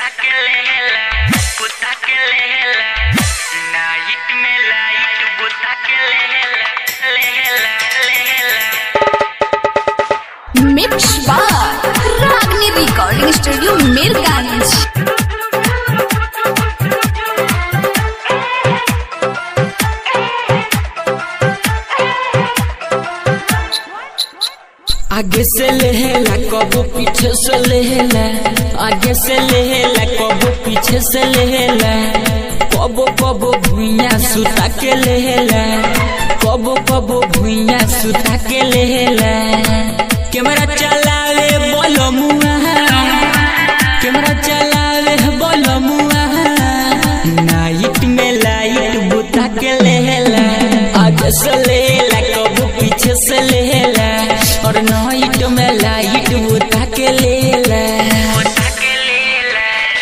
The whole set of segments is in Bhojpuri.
कुत्ता के लेला कुत्ता के लेला नाइट में लाइट बुता के लेला लेला लेला मिक्स बार रागनी रिकॉर्डिंग स्टूडियो मीरगंज आगे से लेला कबो पीछे से लेला आगे से लेला कबो पीछे से लेला कबो कबो भुइया सुता के लेला कबो कबो भुइया सुता के लेला कैमरा चलावे बोलो मुआ कैमरा चलावे बोलो मुआ नाइट में लाइट बुता के लेला आगे से लेला कबो पीछे से लेला और नाइट में लाइट बुता के लेला बुता के लेला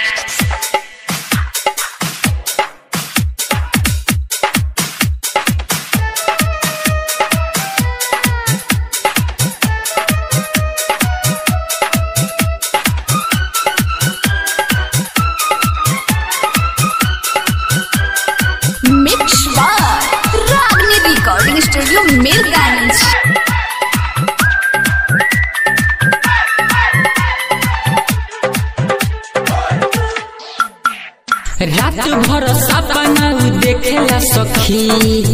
मिक्स बार रागनी रिकॉर्डिंग स्टूडियो मीरगंज रात भर सपना उ देखेला सखी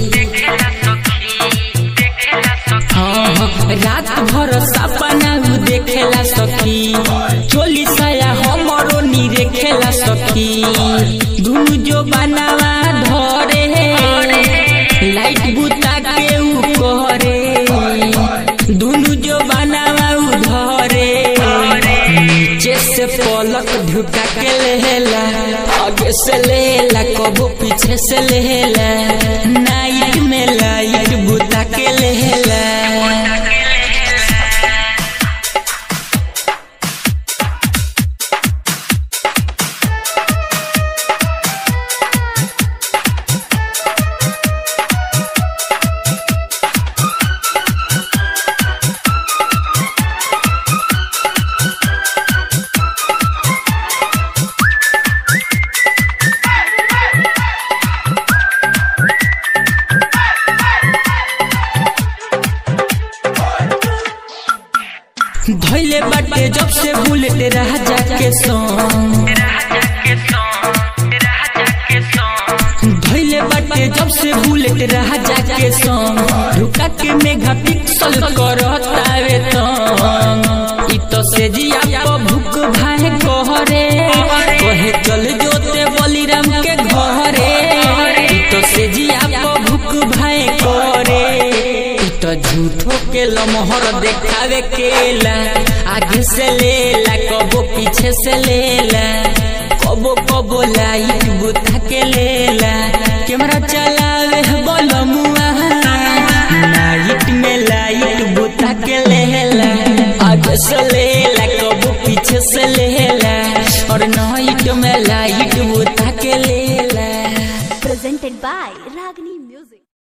हाँ, हाँ, रात भर सपना उ देखेला सखी चोली साया हमरो नी रेखेला सखी दुनु जो बनावा धरे लाइट बुता के उ करे दुनु जो बनावा उ धरे नीचे से पलक ढुका के लेला आगे से लेला कबो पीछे से लेला नाइट में लाइट बुता के लेला धैले बाटे जब से बुलेट राजा के संग राजा के सॉन्ग राजा के सॉन्ग धैले बाटे जब से बुलेट राजा के संग रुका के मेगा पिक्सल करतावे तंग इ तो से जिया प भूख भाए कहरे कहे चल जोते बलिराम के घरे इ तो से जिया प भूख भाए करे इ तो झूठो के लमहर देखावे केला आगे से लेला कबो पीछे से लेला कबो कबो लाइट बुता के लेला कैमरा चलावे बोलो मुआ नाइट में लाइट बुता के लेला आगे से ले